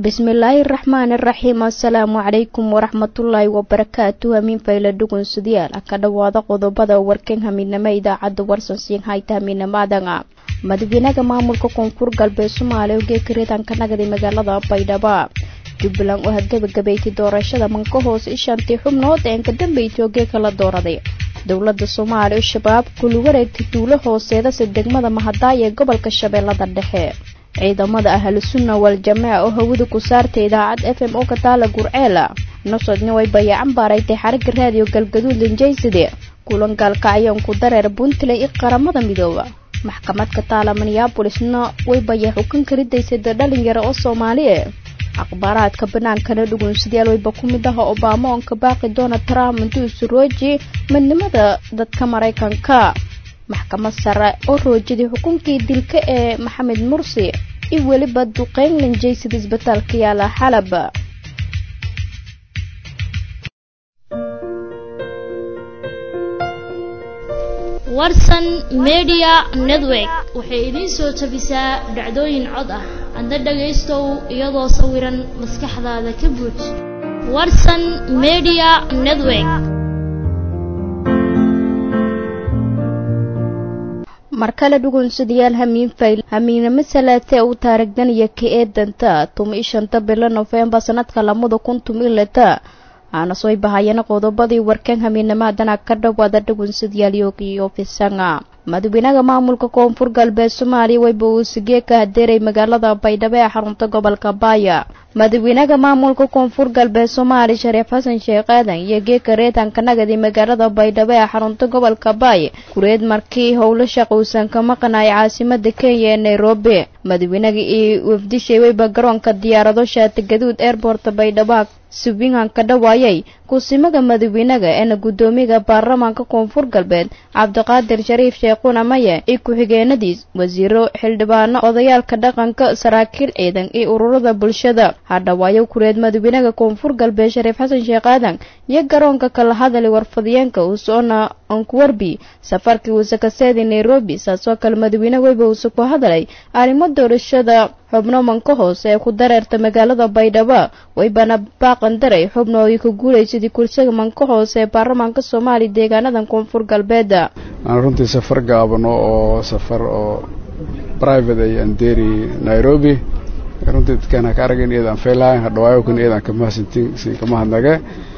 bismillaahi raxmaani raxiim assalaamu calaykum waraxmatullaahi wabarakaatu hamiin fayla dhugunsudayaal ka dhowaada qodobada warkan hamiidnimo idaacadda warsan siin hayta hamiidnimadanga madaxweynaha maamulka koonfur galbeed soomaaliya oo geeka reedanka nagday magaalada baydhabo jubbaland oo hadgabagabaysay doorashada manka hoose ishantii xubnood ee ka dambeysay oo geeka la dooraday dowladda soomaaliya oo shabaab kuli wareegtay duulo hooseedase degmada mahadaay ee gobolka shabeellada dhexe ciidamada ahlusunna wal-jamaaca oo hawada ku saartay idaacad f m oo ka taala gurceela nosodna way bayacan baaraytay xarigga raadiyo galgaduud linjayside kulan gaalkacyoon ku dareer puntland iyo qaramada midooba maxkamad ka taala minneabolisna way baya xukan karidaysay da dhalinyaro oo soomaali e akhbaaraadka banaankana dhugunsidayaal wayba ku mid aha obama oon ka baaqi doona trump intuu isu rooji midnimada dadka maraykanka maxkamad sare oo roojiday xukunkii dilka ee maxamed mursi iyo weliba duqeyn linjaysida isbitaalka yaala xalab warsan media network waxay idiin soo tabisaa dhacdooyin cod ah adna dhagaystow iyadoo sawiran maskaxdaada ka buuj warsan media network mar kale dhugunsadayaal hamiin fayl hamiinamo salaatee u taarigdanaya ka eedanta tuma ishanta bilo nofembar sanadka lamada kun tumilata aana soo bahayana qodobadii warkan hamiinamaadana ka dhowaada dhugunsadayaal yoogiyo fisanga madaxweynaha maamulka koonfur galbeed soomaaliya wayba uu sigee ka hadeeray magaalada baydhabo ee xarunta gobolka baaya madaxweynaha maamulka koonfur galbeed soomaaliya shariif xasan sheekh aadan iyo geeka reetanka nagadi magaalada baydhabo ee xarunta gobolka baay kureed markii howlo shaq uusan ka maqnay caasimada kenya ee nairobi madaxweynaha iyo wafdishay wayba garoonka diyaarado shaati gaduud airborta baydhabo subingan ka dhawaayay kusimaga madaxweynaha eena guddoomiyaha baarlamaanka koonfur galbeed cabdiqaadir shariif sheekhuna maye iyo ku-xigeenadiis wasiiro xildhibaano odayaalka dhaqanka saraakiil ciidan iyo ururada bulshada hadhawaayo kureed madaxweynaha koonfur galbeed shariif xasan sheekh aadan iyo garoonka kala hadalay warfadiyeenka uusona onkuwarbi safarkii uuse ka seeday nairobi saasoo kale madaxweyne weyba uuse ku hadalay arrimo doorashada xubno manka hoose ee ku dareerta magaalada baydhabo waybana baaqan daray xubno ay ku guulaysadii kursiga manka hoose ee baarlamaanka soomaaliya deegaanadan koonfur galbeeda aan runtii safar gaabano oo safar oo private ay anderi nairobi runtii dadkaan ka aragin iyadaan faylahayn hadhawaayo kun iyadaan kamahadsantin si kamahadnage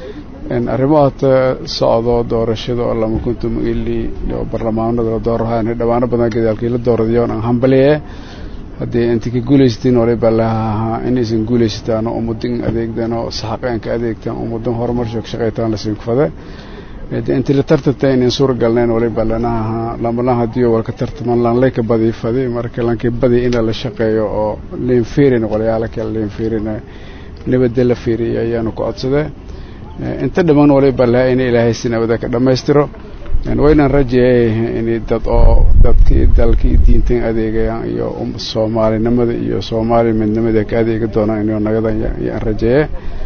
arrimo hata socdo doorashada oo lama kuntum ili oo barlamaanada la doorahaan dhawaano badan gadaalkii la dooradayoon aan hambaliye haddii inta ka guulaysatiin waliba lahahaa inaysan guulaysataan oo ummadin adeegdan oo saxaqeenka adeegtaan ummadan horumar shoog shaqaytaan lasiin kufade intii la tartanta inayn suura galnayn waliba lanaha lamalan haddii walka tartaman lanlay ka badii fadi marka lankii badi ina la shaqeeyo oo liin fiirin qolyaala kale liin fiirin nabadda la fiiriyo ayaanu ku codsade inta dhammaan waliba laha ina ilaahay si nabada ka dhammaystiro waynaan rajeeyay in dad oo dadkii dalkii diintan adeegayaan iyo soomaalinimada iyo soomaali midnimada ka adeegi doonaan inuu nagadan yaan rajeeye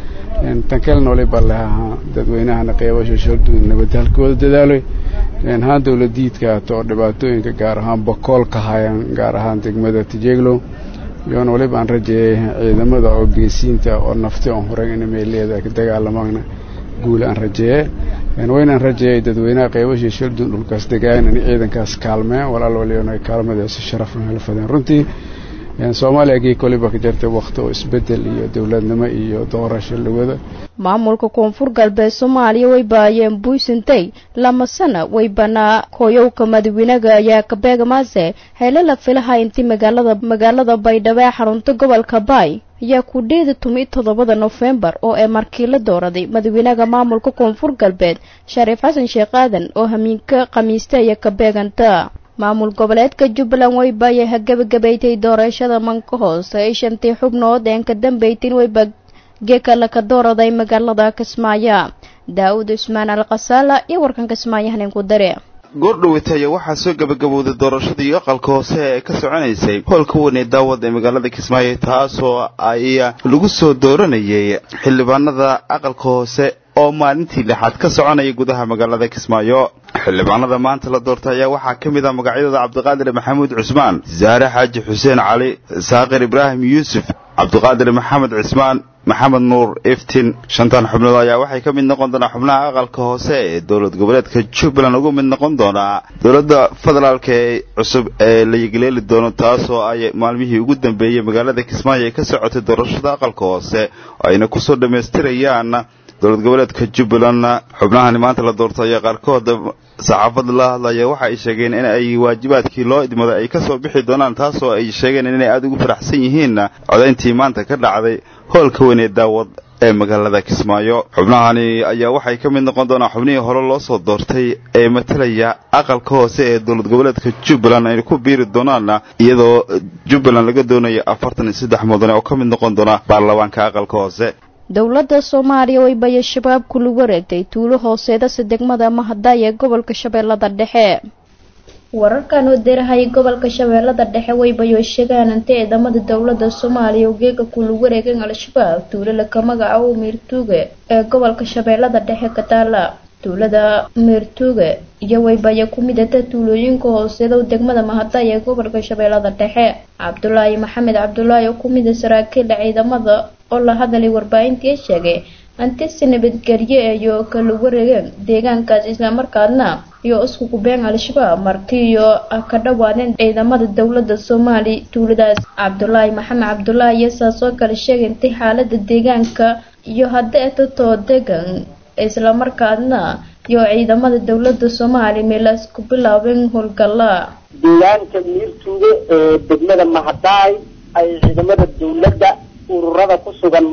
tan kalena waliba lahaa dadweynahana qeybasha shorduud nabadda halkooda dadaaloy haan dowladiidka hata oo dhibaatooyinka gaar ahaan bokool ka hayaan gaar ahaan degmada tijeglo yoona waliba aan rajeeyay ciidamada oo geesiinta oo nafti oon horay ina meeleeda ka dagaalamaana guula aan rajeeye waynaan rajeeyay dadweynaha qeybashii shaldun dhulkaas degaan in ciidankaas kaalmeen walaal waliyoon ay kaalmadaasi sharaf hela fadeen runtii soomaaliya gii koliba ka jirtay wakti oo isbedel iyo dowladnimo iyo doorasho lawada maamulka koonfur galbeed soomaaliya way baayeen buysintay lama sana waybana hooyowka madaxweynaha ayaa kabeegamaase hele la filaha intii magaalada magaalada baydhabo ee xarunta gobolka baay ayaa ku dheeda tumi toddobada nofembar oo ee markii la dooraday madaxweynaha maamulka koonfur galbeed shariif xasan sheekh aadan oo hamiinka khamiista iyo kabeeganta maamul goboleedka jubbaland wayba ayay hagabagabaytay doorashada manka hoose ay shantii xubnood een ka dambaytin wayba geekala ka dooraday magaalada kismaayo daa-uud cusmaan al khasaala iyo warkan kismaayo haneenku dare goordhowataya waxaa soo gabagabowday doorashadii aqalka hoose ee ka soconaysay hoolka weyn ee daawad ee magaalada kismaayo taasoo ay lagu soo dooranayay xildhibaanada aqalka hoose oo maalintii lixaad ka soconaya gudaha magaalada kismaayo xildhibaanada maanta la doortay ayaa waxaa ka mid ah magacyadooda cabdiqaadir maxamuud cusmaan saare xaaji xuseen cali saaqir ibraahim yuusuf cabdiqaadir maxamed cismaan maxamed nuur iftin shantan xubnood ayaa waxay ka mid noqon doonaa xubnaha aqalka hoose ee dowlad goboleedka jubbaland ugu mid noqon doonaa dowladda federaalka ee cusub ee la yegleeli doono taasoo ay maalmihii ugu dambeeyey magaalada kismaayo ay ka socotay doorashada aqalka hoose oo ayna kusoo dhammaystirayaan dowlad goboleedka jubbaland xubnahani maanta la doorto ayaa qaarkood saxaafadda la hadlaya waxa ay sheegeen in ay waajibaadkii loo idmaday ay kasoo bixi doonaan taasoo ay sheegeen inay aada ugu faraxsan yihiin codayntii maanta ka dhacday hoolka weyn ee daawad ee magaalada kismaayo xubnahani ayaa waxay ka mid noqon doonaan xubnihii hore loo soo doortay ee matalaya aqalka hoose ee dowlad goboleedka jubbaland ay ku biiri doonaan iyadoo jubbaland laga doonayo afartan iyo saddex mudane oo ka mid noqon doona baarlamaanka aqalka hoose dowladda soomaaliya way baya shabaabku lagu wareegtay tuulo hooseedase degmada mahadaay ee gobolka shabeellada dhexe wararkan oo deerahay gobolka shabeellada dhexe way bayo sheegaan inta ciidamada dowladda soomaaliya ugeega kulagu wareegeen al-shabaab tuulo laka magaca miirtuuge ee gobolka shabeellada dhexe ka taala tuulada miirtuuge iyo waybaya ku midata tuulooyinka hooseeda degmada mahadaay ee gobolka shabeellada dhexe cabdulaahi maxamed cabdulaahi oo ku mida saraakiila ciidamada oo la hadalay warbaahintii sheegay antisi nabadgelye iyo kala wareegeen deegaankaas islamarkaadna iyo isku kubeen al-shabaab markii iyo ka dhawaadeen ciidamada dowladda soomaaliya tuuladaas cabdulaahi maxamed cabdulaahi iyo saas oo kale sheegay intay xaalada deegaanka iyo hadda etatoo degan islamarkaadna iyo ciidamada dowladda soomaaliya meelaas ku bilaabeen howlgalla deegaanka miirtuuga ee degmada mahadaay ay ciidamada dowladda ururada ku sugan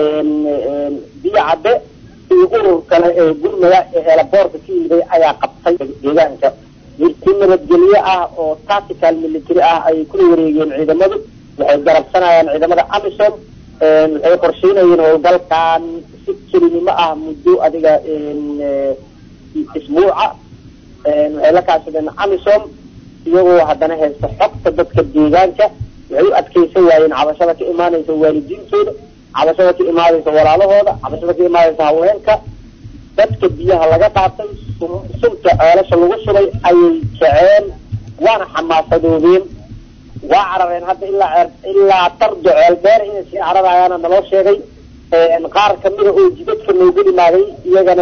biyo cadde iyo urur kale ee gurmada ee eelaboorka ka yimiday ayaa qabtay deegaanka mirti nabadgelye ah oo tactical military ah ayay kula wareegeen ciidamadu waxay garabsanayaan ciidamada amisom waxay qorsheynayeen howlgalkan si kelinimo ah muddo adiga isbuuca waxay la kaashadeen amisom iyagoo haddana haysta xogta dadka deegaanka waxay u adkeysan waayeen cabashada ka imaanaysa waalidiintooda cabashada ka imaanaysa walaalahooda cabashada ka imaanaysa haweenka dadka biyaha laga qaatay sunta ceelasha lagu shubay ayay kaceen waana xamaasadoobeen waa carareen hadda ilaa ilaa tardo ceel dheer inay sii cararayaana naloo sheegay qaar kamida oo jidadka noogu dhimaaday iyagana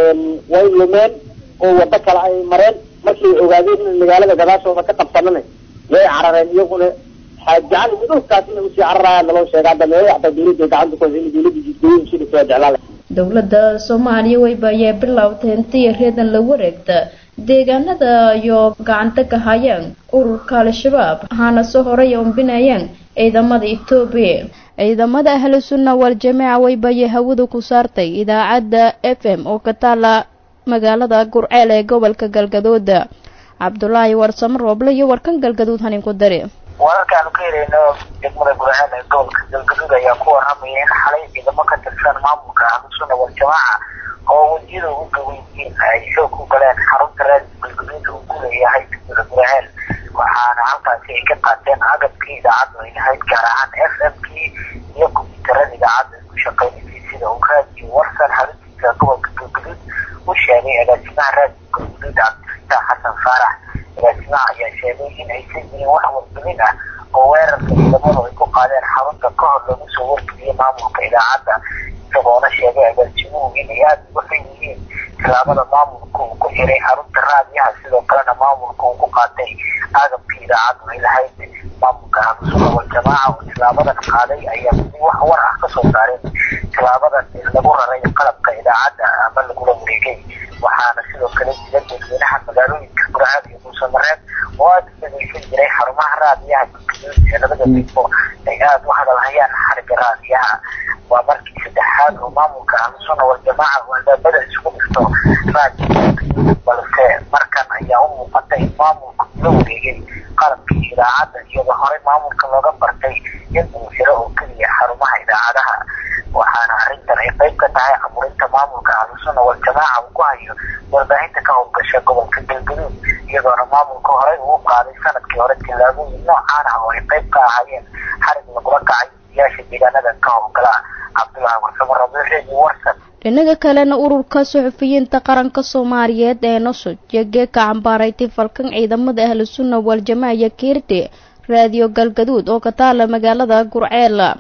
way lumeen oo wado kale ay mareen markii ay ogaadeen in magaalada gadaashooda ka qabsanana way carareen iyaguna jecel dhulkaas inay usii cararayaan naloo sheega hadda meelo hataa dawladda gacanta ku haysa in dawladda jidgooyin shidhisa waa jeclaala dowladda soomaaliya wayba ayay bilowtay intii reedan la wareegta deegaanada iyo gacanta ka hayaan ururka al-shabaab waxaana soo horay ombinayaan ciidamada etoobiya ciidamada ahlu sunna wal jamiica waybayay hawada ku saartay idaacadda f m oo ka taala magaalada gurceel ee gobolka galgaduud cabdulaahi warsamo rooble iyo warkan galgaduud hanin ku dari wararkaanu ka helayno degmada gurceel ee gobolka galgaduud ayaa ku waramaya in xalay ciidamo ka tirsan maamulka ahlusunna waljamaaca oo wejiyada ugu gaweyiin ay xoog ku galeen xarunta raadi galgaduud uu ku leeyahay degmada gurceel waxaana halkaasi ay ka qaateen agabkii idaacaddu ay lahayd gaar ahaan f m kii iyo kombyuutarada idaacadda isku shaqeynaysay sida uu raadiyo warsan xaruntiisa gobolka galgaduud u sheegay agaasimaha raadiyo galgaduud cabdifitaax xasan faarax agaasimaha ayaa sheegay in aysan jirin wax wargelin ah oo weerarka ciidamadu ay ku qaadeen xarunta ka hor lagu soo wargeliyay maamulka idaacadda isagoona sheegay agaasimuhu inay aada uga xun yihiin tilaabada maamulka uu ku xiray xarunta raadiyaha sidoo kalena maamulka uu ku qaatay agabkii idaacaddu ay lahayd maamulka ahlusunna waljamaaca oo tilaabadan qaaday ayaa si wax war ah kasoo saareen tilaabadan lagu raray qalabka idaacadda ama lagula wareegay waxaana sidoo kale jira dadweynaha magaalooyinka gurceel iyo muusamareed oo aada u dhageysan jiray xarumaha raadiyaha galgaduud ee labada degmo ay aada u hadalhayaan xariga raadiyaha waa markii saddexaad oo maamulka ahlusunna waljamaaca oo albaabada isugu dhifto raadiyo galgaduud balse markan ayaa u muuqata in maamulku la wareegay qalabkii idaacadda iyadoo horey maamulka looga bartay in uu xiro oo keliya xarumaha idaacadaha waxaana arrintan ay qayb ka tahay caburinta maamulka ahlusunna waljamaaca uu ku hayo warbaahinta ka howlgasha gobolka galgaduud iyadoona maamulka horey uu qaaday sanadkii hore tillaabooyin noocaan ah oo ay qayb ka ahaayeen xarig lagula kacay siyaasha deegaanada ka howlgala cabdulaahi warsamo rabiixeedi warsan dhinaga kalena ururka suxufiyiinta qaranka soomaaliyeed ee nosoj iyo geeka cambaaraytay falkan ciidamada ahlu sunna waljamaaca iyo kiirti raadiyo galgaduud oo ka taala magaalada gurceel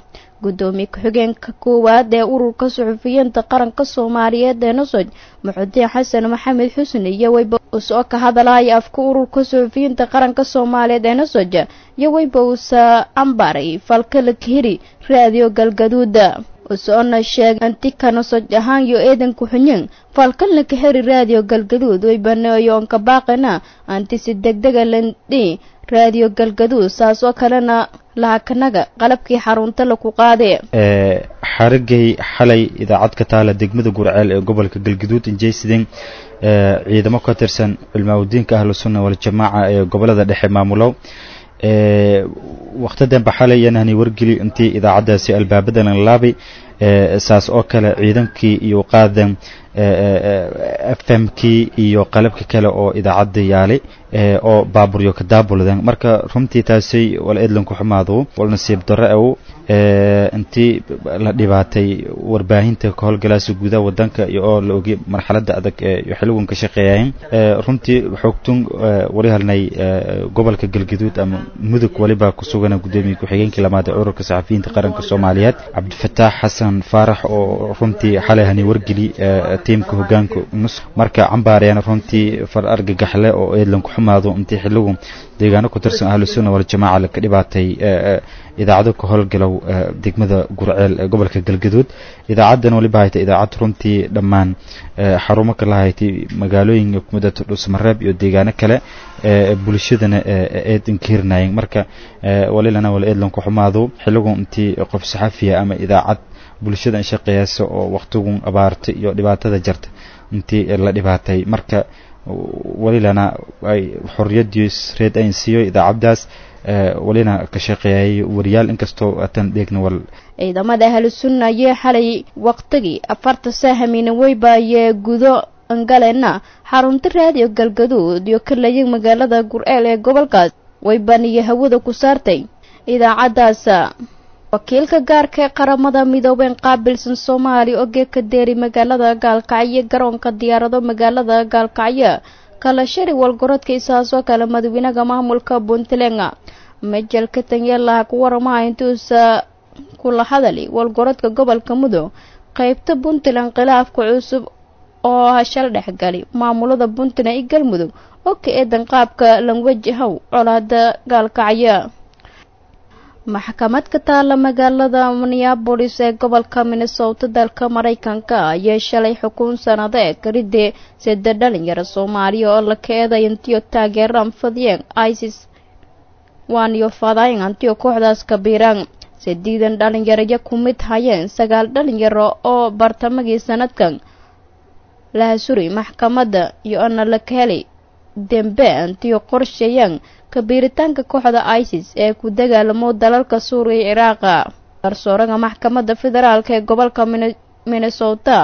guddoomiye ku-xigeenka koowaad ee ururka suxufiyiinta qaranka soomaaliyeed ee nosoj muxudiin xasan maxamed xusni iyo weyba usoo ka hadalaya afka ururka suxufiyiinta qaranka soomaaliyeed ee nosoj iyo weyba uusa ambaray falkala kahiri raadiyo galgaduuda usoona sheeg anti kanosoj ahaan yo eedan ku-xunyin falkalna ka heri raadiyo galgaduud way baneeyoonka baaqina anti si degdega landhi raadiyo galgaduud saas oo kalena lahakanaga qalabkii xarunta laku qaade xarigay xalay idaacad ka taala degmada gurceel ee gobolka galgaduud injeysidin ciidamo ka tirsan culmaawudiinka ahlu sunna waljamaaca ee gobolada dhexe maamulow wakti dambe xalay yanahni wargeli intii idaacaddaasi albaabada lan laabay saas oo kale ciidankii iyo qaadan f m kii iyo qalabka kale oo idaacadda yaalay oo baaburyo ka daabulden marka runtii taasay wal eedlan ku xumaado wal nasiib darro aw intii la dhibaatay warbaahinta ka howlgalaasa gudaha wadanka iyo oo la ogay marxaladda adag ee xiligan ka shaqeeyayeen runtii xoogtun wali halnay gobolka galgaduud ama mudug waliba ku sugana guddoomiye ku-xigeenkii lamaad ee ururka saxafiyiinta qaranka soomaaliyeed cabdifataax xasan faarax oo runtii xalay hani wargeli tiimka hogaanka nus marka cambaarayana runtii far argagaxle oo eedlan ku xumaado intii xiligu deegaano ku tirsan ahlu sunna waljamaaca laka dhibaatay idaacado ka howlgalow degmada gurceel ee gobolka galgaduud idaacaddan waliba haytay idaacad runtii dhammaan xarumo kala haytay magaalooyinka kumidata dhusmareeb iyo deegaano kale bulshadana eedan ka hirnaayeen marka walilana wala eedlan ku xumaado xiligu intii qof saxafiya ama idaacad bulshada shaqeeyasa oo waktigun abaarta iyo dhibaatada jarta intii la dhibaatay marka walilana ay xorriyadiis reed ayn siiyo idaacaddaas walina ka shaqeeyay wariyaal inkastoo atan dheegna wal ciidamada ahlu sunna ayee xalay waqtigii afarta saahamina weyba ayee gudo angalena xarunta raadiyo galgaduud iyo kalayay magaalada gurceel ee gobolkaas weybaniyo hawada ku saartay idaacaddaas wakiilka gaarka ee qaramada midoobeen qaabilsan soomaaliya oo geedka deeri magaalada gaalkacyo garoonka diyaarado magaalada gaalkacyo kala shari walgorodka isaasoo kale madaxweynaha maamulka puntland majel katanyelaha ku waramaha intuusa kula hadali walgorodka gobolka mudug qeybta puntland khilaafka cusub oo hashal dhexgali maamulada puntland iyo galmudug oo ka eedan qaabka lanwajahow colaada gaalkacyo maxkamad ka taala magaalada minneabolis ee gobolka minnesota dalka maraykanka ayay shalay xukun sanadeed karidee sida dhalinyaro soomaaliya oo la keeday intiyo taageeraan fadiyeen isis waaniyo fadayn antiyo kooxdaas kabiiraan sideedan dhalinyaraya ku mid hayeen sagaal dhalinyaro oo bartamagii sanadkan laha suri maxkamadda iyo ana la kaheli dembe antiyo qorsheeyaan kabiiritaanka kooxda isis ee ku dagaalamo dalalka suuriya iyo ciraaqa garsooraga maxkamadda federaalk ee gobolka minnesota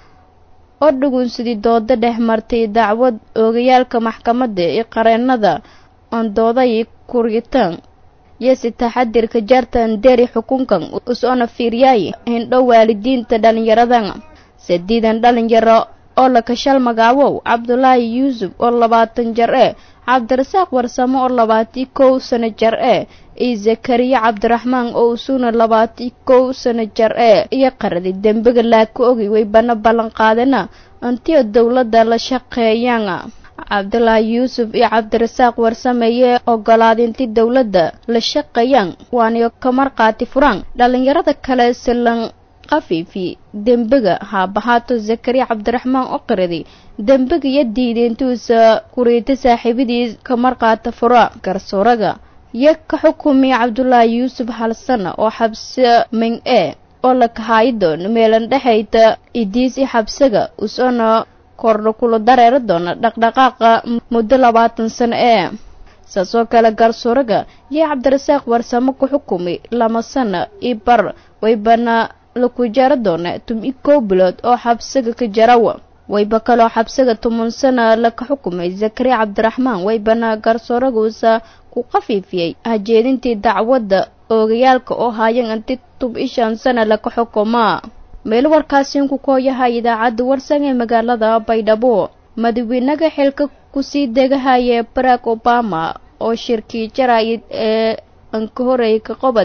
oo dhugunsidii dooda dhex martay dacwad oogayaalka maxkamadda iyo qareenada ondooday kuritaan iyo si taxadirka jaartan deri xukunkan usoona fiiryaay hindho waalidiinta dhalinyaradan sideedan dhalinyaro oo la kashal magaabow cabdulaahi yuusuf oo labaatan jar ee cabdirasaaq warsamo oo labaatii kow sano jar ee iyo zakariya cabdiraxmaan oo usuna labaatii kow sano jar ee iyo qaradi dembiga laaka ogi way bana ballan qaadana intiyo dowladda la shaqeeyaan cabdulaahi yuusuf iyo cabdirasaaq warsameeyee ogolaadinti dowladda la shaqeeyaan waaniyo ka marqaati furaan dhalinyarada kale silan qafiifi dembiga haabahaato zakariya cabdiraxmaan oo qiradi dembiga iyo diideentuusa kuriita saaxiibadiis ka marqaata fura garsooraga iyo ka xukumiya cabdulaahi yuusuf halsana oo xabse ming e oo la kahaayidoon meelan dhexayta idiis i xabsaga usona kordha kula dareeri doona dhaqdhaqaaqa muddo labaatan sano ee saasoo kale garsooraga iyo cabdirasaaq warsamo ku xukumi lama sano i bar waybana laku jaro doona tum-i kow bilood oo xabsaga ka jarawa wayba kaloo xabsaga toban sana laka xukumay zakariya cabdiraxmaan waybana garsooraguusa ku qafiifiyey hajeedintii dacwadda oogayaalka oo haayeen inti tub-i shan sana laka xukumaa meel warkaasiin ku kooyaha idaacadda warsan ee magaalada baydhabo madaxweynaga xilka kusii degahaya barack obama oo shirkii jaraa'id ee anka horeeyay ka qobadi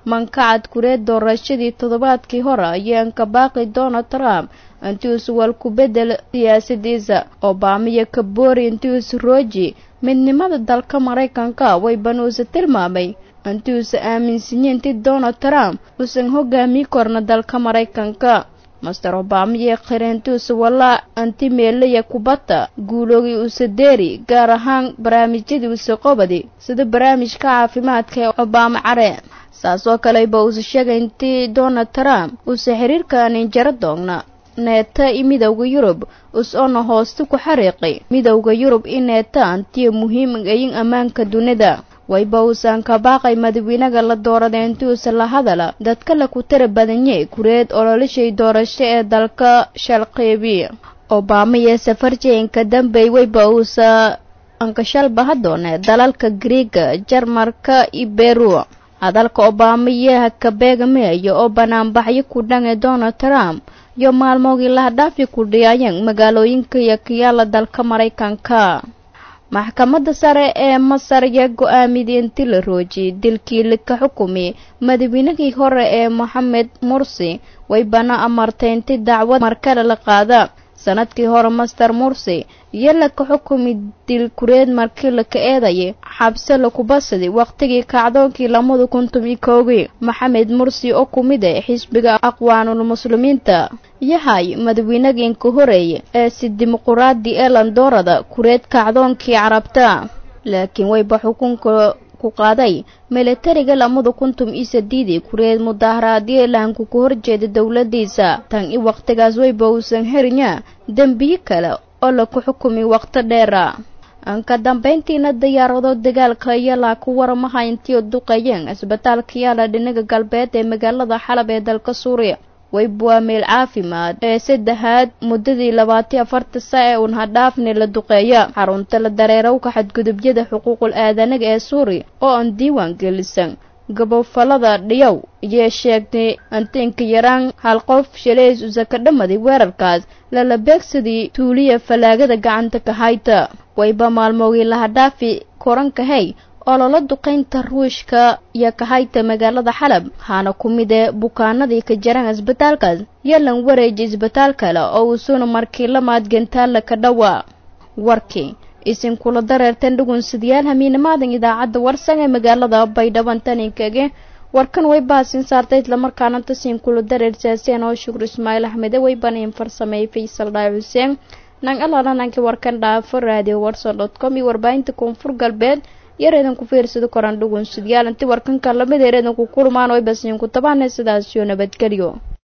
mankacad kureed doorashadii toddobaadkii hore ayaan ka baaqi donald trump intiisu wal ku bedel siyaasadiisa obamiyo kaboori intiisu rooji midnimada dalka maraykanka waybanuuse tilmaamay intiuusa aaminsanyi inti donald trump uusan hogaami korna dalka maraykanka master obamiyo qireentuusa walaa anti meelaya kubadda guuloogi uuse deeri gaar ahaan barnaamijyadii uuse qobadi sida barnaamijka caafimaadka ee obama care saas oo kaleba uuse sheegay intii donald trump uuse xiriirka ninjaro doogna neeta i midowda yurub us-oona hoosta ku xariiqay midowda yurub i neeta antiyo muhiim ayin ammaanka dunida wayba uusan ka baaqay madawiinaga la dooraday intiuusa la hadala dadka la ku tara badanyey kureed ololashay doorasho ee dalka shalqeybi obama iyo safarjeenka dambey wayba uusa ankashalbaha doone dalalka griiga jarmarka iyo beru hadalka obama iyo hakabeegamayo oo banaanbaxyo ku dhange donald trump iyo maalmoogii lahadhaafi ku dhiyaayeen magaalooyinka iyo kiyaala dalka maraykanka maxkamadda sare ee masar ayaa go-aamiyay inti la roojiyay dilkii lika xukumi madaweynihii hore ee moxamed mursi waybana amartay inti dacwad markale la qaada sanadkii hore master mursi iyo laka xukumi dil kureed markii laka eedayay xabse lakubasadi waqtigii kacdoonkii lamada kuntum iyo koogii maxamed mursi oo ku mid ah xisbiga aqwaanul muslimiinta yahay madaweynageenka horeeye ee si dimuquraadi ee landoorada kureed kacdoonkii carabta laakiin wayba xukunka ku qaaday milatariga lamada kuntum iyo sadiidii kureed mudaaharaadyo lahanku ka horjeeda dowladiisa tan i waqtigaas wayba uusan herinya dembiyo kale oo laku xukumi waqti dheera ka dambayntiina diyaarado dagaalka iyalaa ku waramaha intii duqayeen isbitaalka yaala dhinaga galbeed ee magaalada xalab ee dalka suuriya wayba waa meel caafimaad ee saddexaad muddadii labaatiyo afarta sa ee uun hadhaafni la duqeeya xarunta la dareerowka xadgudubyada xuquuqul aadanaga ee suuriya oo aan diiwaan gelisan gabofalada dhiyow ayee sheegtay antiinka yaraan hal qof shalays usa ka dhamaday weerarkaas lala beegsadii tuuliya fallaagada gacanta ka hayta wayba maalmoogii lahadhaafi korankahey oo lala duqaynta ruushka iyo kahayta magaalada xalab waxaana ku mid ee bukaanadii ka jaraan isbitaalkaas yalan wareeji isbitaal kale oo uusuna markii la maadgantaalla ka dhowaa warkii isinkula dareerteen dhugunsidayaal hamiinamaadan idaacadda warsan ee magaalada baydhaban taninkage warkan way baasin saartay islamarkaana tasiinkula dareer saaseen oo shukur ismaaciil axmede way baniin farsameeyey faysal dhaay xuseen nang alaalananki warkan dhaafo radio warson dot com iyo warbaahinta koonfur galbeed yareedan ku fiirsada koraan dhugunsidayaal inti warkanka lamid ereedan ku kulmaan way basiinku tabaanay sidaas iyo nabadgelyo